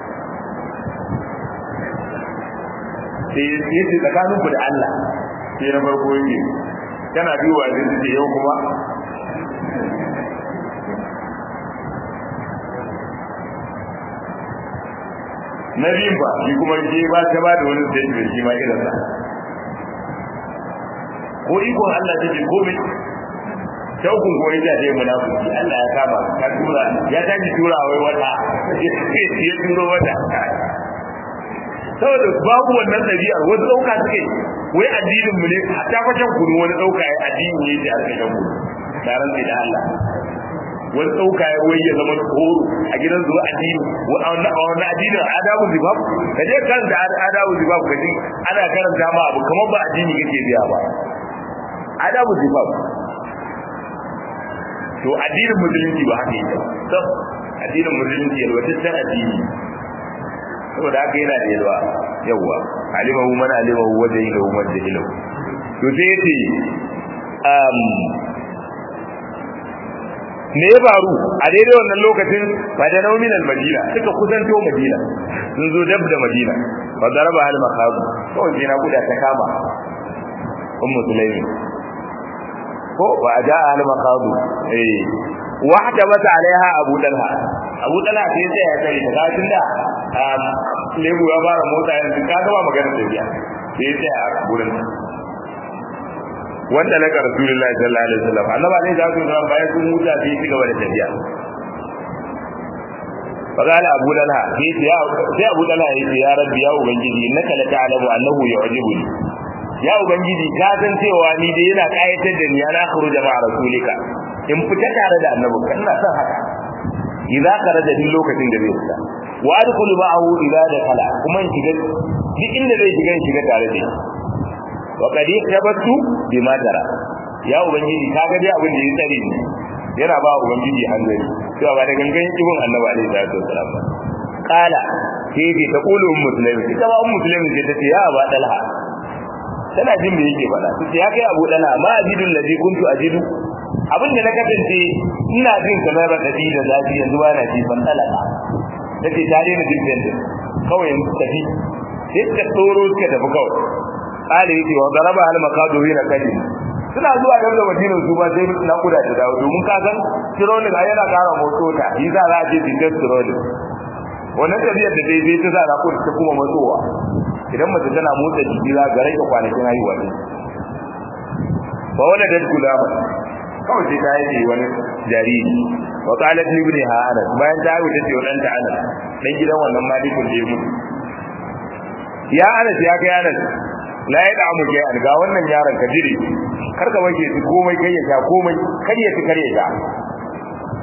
sai ya ce tsakanin ku da Allah sai na farko yake kana duba ne ce yau kuma na biyun ba shi kuma ke ba ta ba da wani statement shi ma irin sa ko ikon Allah take komai shaukun ko ita ce munafiki Allah ya kama ka tura ya tashi tura wai wata ya turo wata saboda babu wannan ɗabi'ar wasu ɗauka suke wai addinin mu ne ta fashin kudu wani ɗauka ya addini ne da aka shan kudu na rantsi da Allah wani ɗauka ya wai ya zama horo a gidan zuwa addini a wani addinin adabu zibab ka je karanta adabu zibab ka ji ana karanta ma abu kamar ba addini kake biya ba adabu zibab to addinin musulunci ba haka yake to addinin musulunci yalwataccen addini saboda haka yana da yalwa yawwa alimahu man alimahu wa jahilahu man jahilahu to sai yace um me ya faru a daidai wannan lokacin fa da naumin al-madina suka kusanto madina sun zo dab da madina fa daraba hal makhab kawai sai na kuda ta kama ummu sulaimi ko wa aja hal makhab eh wahda bata alaiha abu dalha abu dalha sai sai ya kai daga tunda lebu ya fara motsa yanzu ka gaba magana da biya sai sai a gurin wanda laka rasulullahi sallallahu alaihi wasallam annabi alaihi salatu wasallam bayan sun huta sai ci gaba da tafiya faqala abu dalha sai ya sai abu dalha ya ce ya rabbi ya ubangiji innaka la ta'lamu annahu yu'jibuni ya ubangiji ka san cewa ni dai yana kayatar da ni ana khuruja ma rasulika in fita tare da annabi kana san haka idza kharaja din lokacin da zai fita wa adkhulu ma'ahu idza dakhala kuma in shiga duk inda zai shiga in shiga tare da shi wa kadi tabattu bima tara ya ubangiji kaga dai abin da ya tsare ni yana ba ubangiji hanzari to ba da gangan ibn annabi alaihi salatu wasalam kala sai ce ta kulu ummu sulaim ita ba ummu sulaim ce ta ce ya aba dalha tana jin me yake faɗa sai ya kai abu dalha ma ajidul ladhi kuntu ajidu abin da na kasance ina jin kamar radadi da zafi yanzu ba na ji ban talaka tace ta daina jin kawai yanzu tafi sai ta tsoro suka tafi kawai kale yake wa daraba al makaduri na kadi suna zuwa da da madinar su ba sai na kuda ta dawo domin ka san tiroli ga yana kara motso ta yi za a je bidan tiroli wannan tafiyar da dai zai ta sa na kuda ta kuma matsowa idan mace tana motsa jiki za ga rage kwanakin haihuwa ne ba wala da gulama kawai sai ta yi wani jariri wa qalat li ibni anas bayan ta haihu ta ce wannan ta anas dan gidan wannan malikul da ya mutu ya anas ya kai anas la ya da mu kai ga wannan yaron ka jire kar ka waje shi komai kai ya sha komai kar ya ci kar ya sha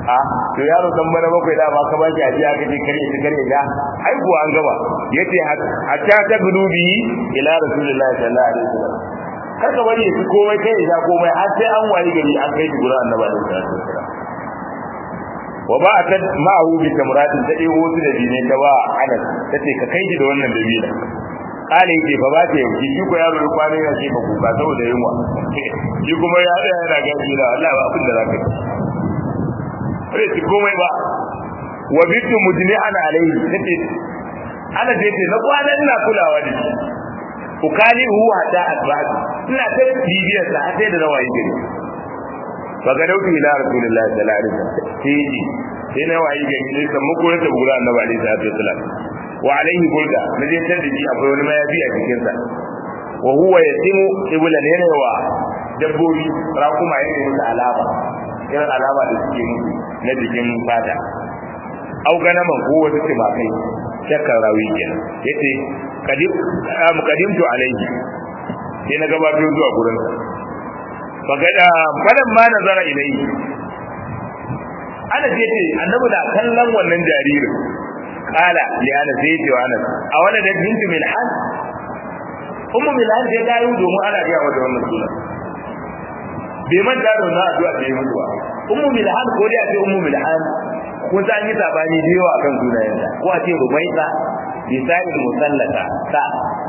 a to yaro dan bana bakwai da ma ka ba shi ajiya kace kare shi kare ga ai kuwa an gaba yace hatta ta gudubi ila rasulullahi sallallahu alaihi wasallam kaka bari ya fi komai kai ya komai har sai an wayi gari an kai shi gurin annabi alaihi salatu wasallam wa ba ta ma'ahu bi tamratin ta ɗebo su da dine ta ba anas tace ka kai shi da wannan dabila kale yake fa ba ta yau shi ko yaro ya kwana yana ce ba kuka saboda yunwa shi kuma ya tsaya yana gaji da Allah ba abin da zaka yi bai ci komai ba wa bitu mujni'an alayhi tace ana je ce na kwana ina kulawa da shi ukali huwa da asbabi ina ta bibiyar sa har sai da rawayi gari fa ga dauki ila rasulullahi sallallahu alaihi wasallam sai sai na wayi gari sai san muku da gura annabi alaihi salatu wasallam wa alaihi burda na je tar da shi akwai wani mayafi a cikin sa wa huwa yatimu iblan yana wa dabbobi rakuma yana musu alama irin alama da suke musu na jikin fata au ganaman ko wasu timakai shakkar rawi kenan yace kadim kadimtu alaihi sai na gabatar zuwa gurin sa fagada fadan ma nazara ilaihi ana ce ce annabi da kallon wannan jaririn kala li ana sai ce wa anas a wani da bintu milhan ummu milhan sai ta yi domin ana ga wata wannan suna bai man da wannan addu'a da yi mutu ba ummu milhan ko da ce ummu milhan ko ta yi sabani da yawa akan sunayenta ko a ce rumaisa bisa'il musallata ta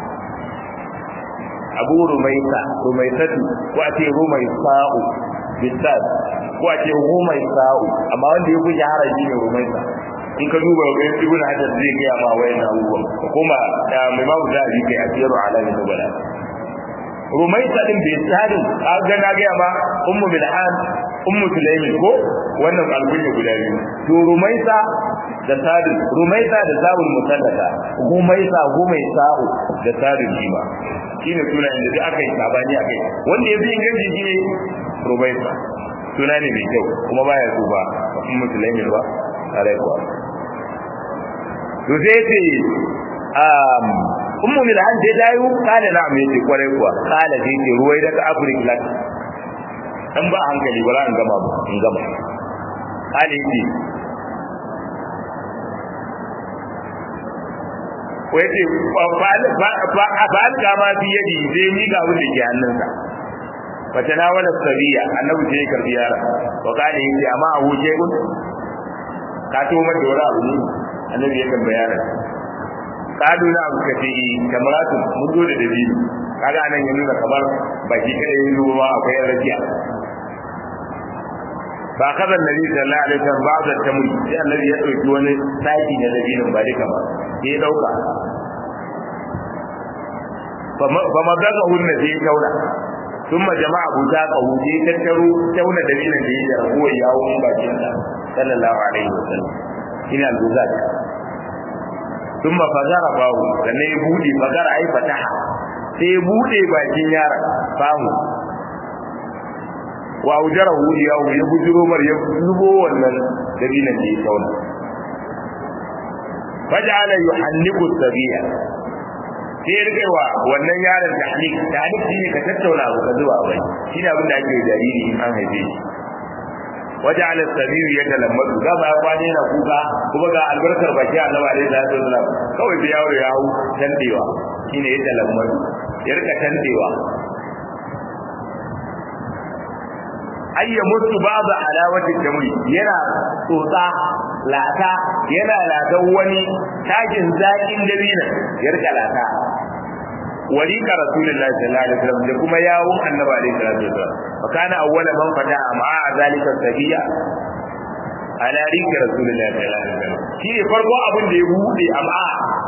abu rumaisa rumaisatu ko a ce rumaisa'u bisad ko a ce rumaisa'u amma wanda ya fi shahara shi ne rumaisa in ka duba ga ibn hajar zai ga ma wayan abubuwan kuma mai mamu da abi kai asiru alamin nubala rumaisa din bisadin a ga na ga ma ummu bilhan ummu sulaimi ko wannan alkunya guda biyu to rumaisa da sadin rumaisa da sabul musallata rumaisa rumaisa'u da sadin shi ma shine sunayen da duk aka yi sabani akai wanda ya fi inganci shine rubaisa suna ne mai kyau kuma baya so ba in musulmi ba tare kuwa to sai ce um ummu min an dai dayu kala na me ce kwarai kuwa kala sai ce ruwai daga afrika lak dan ba hankali ba an gama ba in gama kala yake wai ce fa'al kama fi yadi zai mi ga abin da ke hannunsa fata na wala sabiya annabi sai ya karbi yara wa kana yace amma abu je kun ka to mai da wani abu ne annabi ya tambaya yara kadu na abu kace kamaratu mun zo da dabilu kaga anan ya nuna kamar baki kada yin ruwa akwai rakiya fa kaza annabi sallallahu alaihi wasallam ba'da tamri sai annabi ya dauki wani saki na dabilun ba duka ba sai dauka fa ma daga hunna sai tauna ثم جمع بوزاقه sai tattaro tauna dalilin da yake rabuwa yawon bakin sa sallallahu alaihi wasallam ina al-buzaq thumma fazara bahu sannan ya bude fazara ai fataha sai ya bude bakin yara fahu wa ujara hu yawo ya bujuro mar ya zubo wannan dalilin da ya tauna faja'ala yuhanniku sabiya sai ya rike wa wannan yaron tahnik tahnik shine ka tattauna abu ka zuwa bai shine abin da ake jariri in an haife shi waje ala sabiyu ya talammatu ga ba kwane na kuka kuma ga albarkar baki annabi alaihi salatu wasalam kawai da yawo ya hau tandewa shine ya talammatu ya rika tandewa ayya mutu babu alawatin jamri yana tsotsa lata yana latan wani takin zakin dabina ya rika lata walika rasulullahi sallallahu alaihi wasallam da kuma yawun annabi alaihi salatu wasallam fa kana awwala man fada ma zalika sabiya ala rika rasulullahi sallallahu alaihi wasallam shi ne farko abin da ya bude amma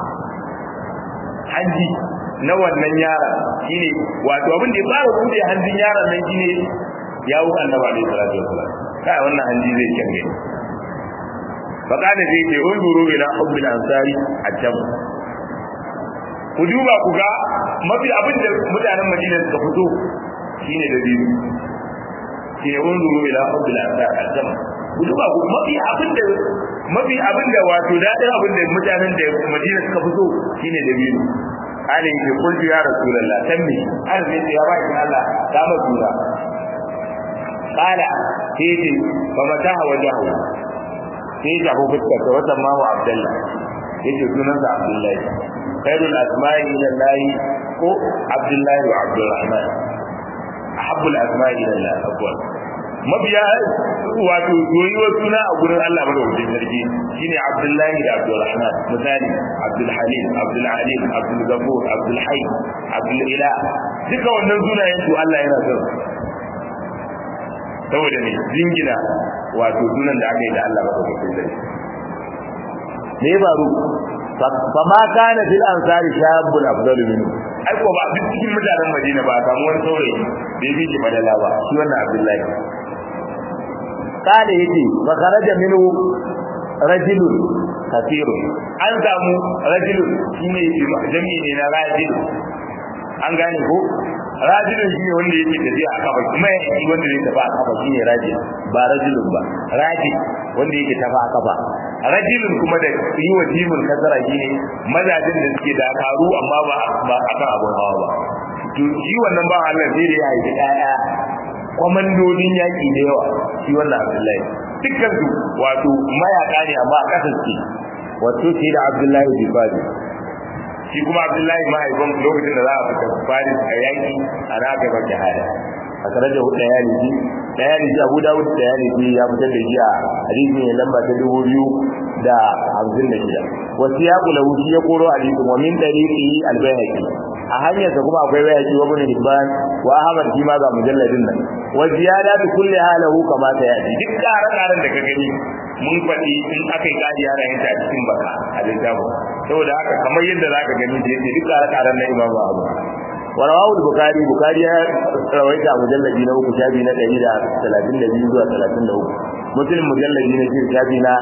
hanji na wannan yara shine wato abin da ya fara bude hanjin yaron nan shine yawun annabi alaihi salatu wasallam kai wannan hanji zai kyange faƙada zai ce unzuru ila hubbil ansari ajam ku duba ku ga mafi abin da mutanen madina suka fito shine da biyu ke unzuru ila hubbil ansari ajam ku duba ku mafi abin da mafi abin da wato dadin abin da mutanen da madina suka fito shine da biyu ana yake kullu ya rasulullah tammi an zai ce ya ba ki Allah ta masura kala sai ce ba mata wajahu sai ya shafi fuskar sa wata ma wa abdullah yace sunansa abdullahi khairul asma'i ila allah ko abdullahi wa abdurrahman ahabbul asma'i ila allah akwai mabiya wato soyuwar suna a gurin Allah madaukakin sarki shine Abdullahi da Abdulrahman misali Abdul Halim Abdul Alim Abdul Ghafur Abdul Hayy Abdul Ila duka wannan sunayen su Allah yana son saboda ne jingina wato sunan da aka yi da Allah madaukakin sarki me ya faru fa ma kana fil ansari shabul afdalu minhu ai ko ba duk cikin mutanen Madina ba samu wani saurayi da ya fi shi badala ba shi wannan Abdullahi kale yace fa kharaja minhu rajulun kathirun an samu rajulun shine jami'i ne na rajul an gane ko rajulun shine wanda yake tafiya a kafa kuma shi wanda yake tafiya a kafa shine rajul ba rajulun ba rajul wanda yake tafiya a kafa rajulun kuma da yi wa jimin kasara shine mazajin da suke da karu amma ba ba akan abun hawa ba to shi wannan ba Allah sai da ya haifi ƴaƴa kwamandodin yaƙi da yawa shi wannan abdullahi dukkan su wato mayaka ne amma a ƙasar ce wato ce da abdullahi bi fadi shi kuma abdullahi mahaifin lokacin da za a fita fadi a yaƙi a na aka bar shahada a tare da hudu ya liji da ya liji abu dawud da ya liji ya fitar da shi a hadisi ne lamba ta dubu biyu da hamsin da shida wasu ya kula wuce ya koro hadisin wa min dariqi al-bayhaqi a hanyarsa kuma akwai bayaki wa ibn hibban wa ahmad shi ma ga mujalladin nan wa ziyadatu kulli halahu kama ta yaji duk karan da ka gani mun faɗi in aka yi kadi yana yin ta a cikin baka a littafin saboda haka kamar yadda za ka gani da yake duk karan na imamu abu wa rawahu al-bukhari bukhari ya rawaita mujalladi na uku shafi na 132 zuwa 33 muslim mujalladi na shir shafi na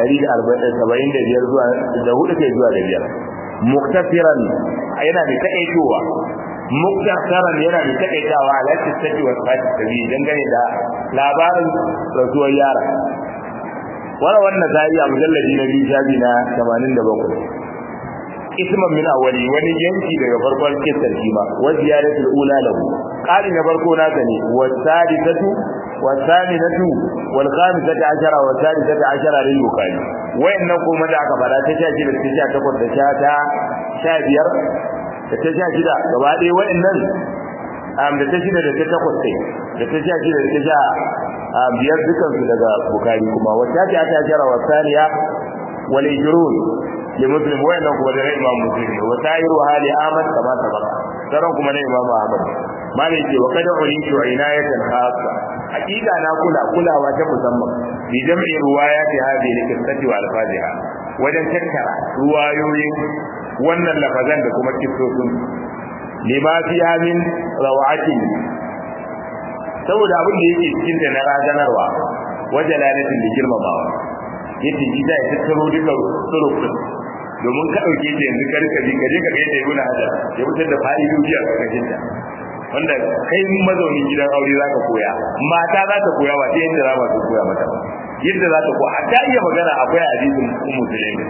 175 zuwa da hudu kai zuwa da biyar muktasiran yana da takaitowa muktasaran yana da takaitawa ala tattaji wa sifati sabi dangane da labarin rasuwar yara wala wannan sai a mujalladi na biyu shafi na 87 isman min awali wani yanki daga farkon kisar shi ma wa ziyaratul ula lahu qali na farko naka ne wa sadisatu wa saminatu wal khamisatu ashara wa sadisatu ashara lil bukhari wayannan kuma da aka fara ta 16 da ta 18 da ta 15 da ta 16 gaba ɗaya wayannan am da ta 6 da ta 8 sai da ta 16 da ta a biyar dukan su daga bukhari kuma wa ta 18 wa saniya wal ijrun لمسلم وين كما ده امام مسلم وسائر حال احمد كما سبق ترى كما ده امام احمد ما ne ce wa kada ulinki wa inayatan khassa hakika na kula kulawa ta musamman bi jam'i riwayati hadhihi al-qissati wa al-fadiha wajen tattara ruwayoyin wannan lafazan da kuma kissosin lima fiha min rawatin saboda abin da yake cikin da na razanarwa wajalalatin da girmamawa yace ji da ya tattaro duka surufin domin ka dauke ta yanzu karka bi kaje ka ga yadda ibnu hajar ya fitar da fa'idoji a karkashin ta wanda kai mazaunin gidan aure zaka koya mata za ta koya ba sai yadda za ta koya mata yadda za ta koya ta iya magana akwai hadisin ummu sulaimi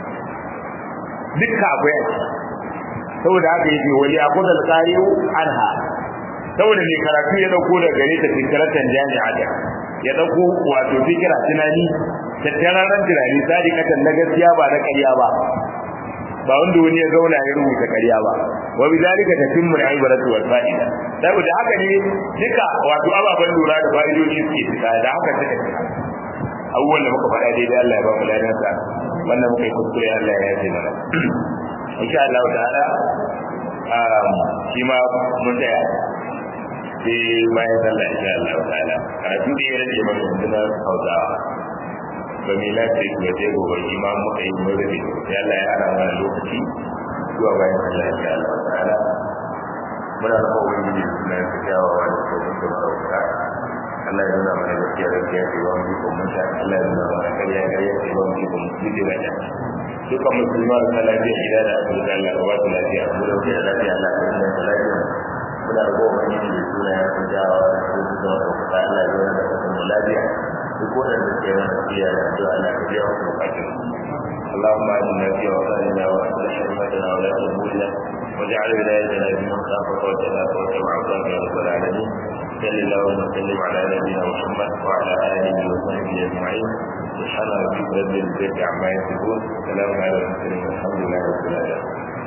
dukka akwai a saboda haka yake wali aqul al-qari'u anha saboda mai karatu ya dauko da gare ta fikratan jami'a ya dauko wato fikira tunani tattararan tunani sadiqatan na gaskiya ba na ƙarya ba ba wanda wani ya zauna ya rubuta ƙarya ba wa bidalika tatimmu al-ibratu wal fa'ida saboda haka ne duka wato ababan lura da fa'idoji suke fita da haka take abubuwan da muka faɗa daidai Allah ya ba mu ladan sa wannan muka yi kuskure Allah ya yafe mana insha Allah ta'ala shi ma mun tsaya sai bayan sallah insha Allah ta'ala karatu da ya rage mana yanzu na Hausawa ba mai lafiya ba sai gobe imam muka yi magana sai Allah ya hana mana lokaci zuwa bayan Allah insha Allah ta'ala muna da kowa wani suna da kyawawa da tsoron da sauka Allah ya nuna mana gaskiya gaskiya ce ba mu ji kuma ta Allah ya nuna mana kariya kariya ce ba mu ji kuma ji da ta dukkan musulma da lafiya gida da asibiti Allah ya ba su lafiya mu da wuce da lafiya Allah ya nuna da lafiya muna da kowa wani da suna ya fi kyawawa da tsoron da sauka Allah ya nuna da kasance lafiya duk waɗanda ke wani tafiya da addu'a Allah ka biya wasu bukatun اللهم اجعلنا في اوطاننا واصلح ائمتنا ولا امورنا واجعل ولايتنا في من خافك واتقاك واتبع عصاك يا رب العالمين صل اللهم وسلم على نبينا محمد وعلى اله وصحبه اجمعين سبحان ربك رب العزه عما يصفون سلام على المرسلين والحمد لله رب العالمين